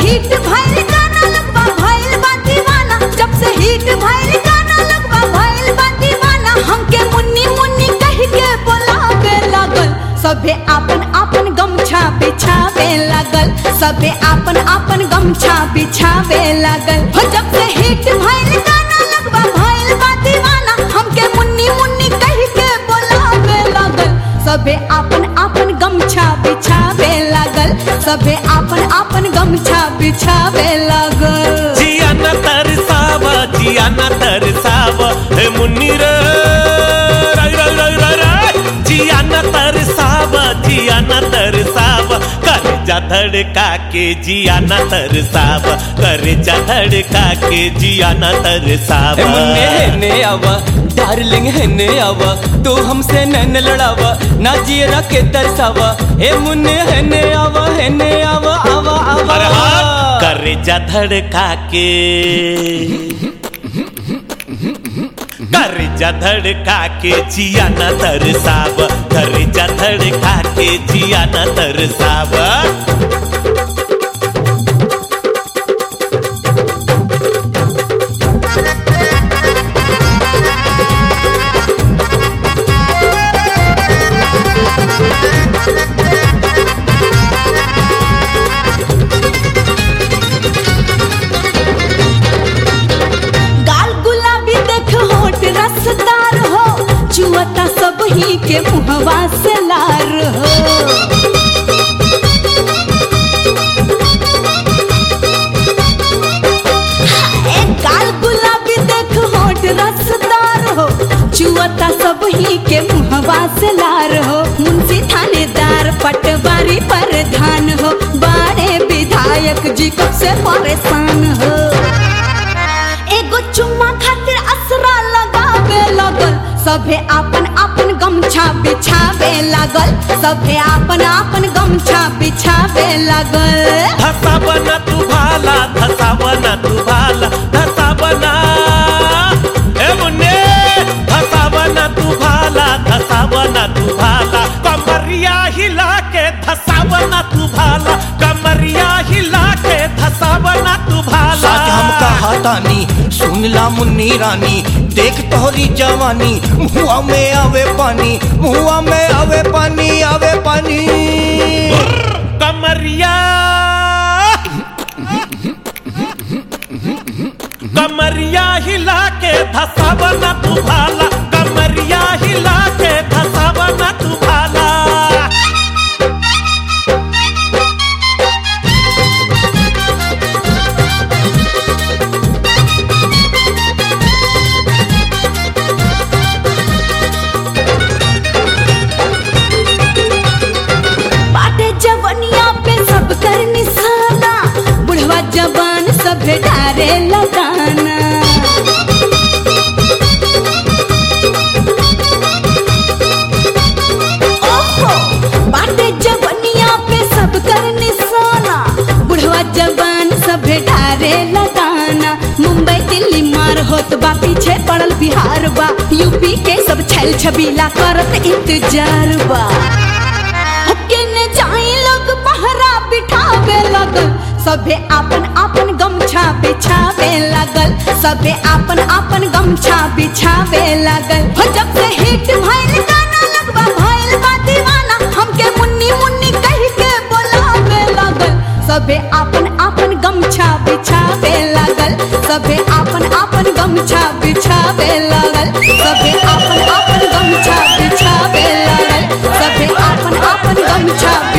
hit भइल गाना लगवा भइल बा दीवाना जब से हिट भइल गाना लगवा भइल बा दीवाना हमके मुन्नी मुन्नी कह के बोलावे लागल सबे आपन आपन गमछा बिछावे लागल सबे आपन आपन गमछा बिछावे लागल हो जब से हिट भइल गाना लगवा भइल बा दीवाना हमके मुन्नी मुन्नी कह के बोलावे लागल सबे आपन आपन गमछा बिछावे लागल सबे आपन आपन गमछा बिछावे लागल जिया न तरसावा जिया न तरसावा हे मुन्नी रे राय राय राय राय राय जिया न तरसावा जिया न तरसावा कर जा धड़का के जिया न तरसावा कर जा धड़का के जिया न ए तरसावा मुन्ने हेने आवा डार्लिंग हेने आवा तू हमसे नैन लड़ावा ना जियरा के तरसावा ए मुन्ने हेने आवा हेने आवा आवा आवा अरे हाँ, कर जा धड़का के कर जा धड़का के जिया न तरसाव कर जा धड़का के जिया न तरसाव गाल गुलाबी देख होठ रसदार हो चुअता सब ही के मुहवा से लार हो ए, गाल गुलाबी देख होठ रसदार हो चुअता सब ही के मुहवा से लार हो मुंशी थानेदार पटवारी प्रधान हो बड़े विधायक जी कब से परेशान हो एगो चुम्मा खातिर असरा लगावे लगल सभे आपन आपन गमछा बिछावे लागल सभे आपन आपन गमछा बिछावे लागल धसावना तू भाला धसावना तू भाला धसावना ए मुन्ने धसावना तू भाला धसावना तू भाला कमरिया हिला के धसावना तू भाला कमरिया हिला के धसावना तू भाला सच हम कहातानी सुनला मुन्नी रानी देख तोहरी जवानी मुआ में आवे पानी मुआ में आवे पानी आवे पानी कमरिया कमरिया हिला के धसावना तू भाला कमरिया हिला के धसावना तू भाला बाटे जवनिया पे सब कर निशाना बुढ़वा जवान सब डारे लगाना ओहो बाटे जवनिया पे सब कर निशाना बुढ़वा जवान सब डारे लगाना मुंबई दिल्ली मार होत बा पीछे पड़ल बिहार बा यूपी के सब छैल छबीला करत इंतजार बा केने जाई लोग पहरा बिठावे लगल सबे आपन आपन गमछा बिछावे लगल सबे आपन आपन गमछा बिछावे लगल हो जब से हिट भइल गाना लगवा भइल बा दीवाना हमके मुन्नी मुन्नी कह के बोलावे लगल सबे आपन आपन गमछा बिछावे लगल सबे आपन आपन गमछा बिछावे लगल सबे आपन आपन गमछा बिछावे लगल सबे आपन आपन गमछा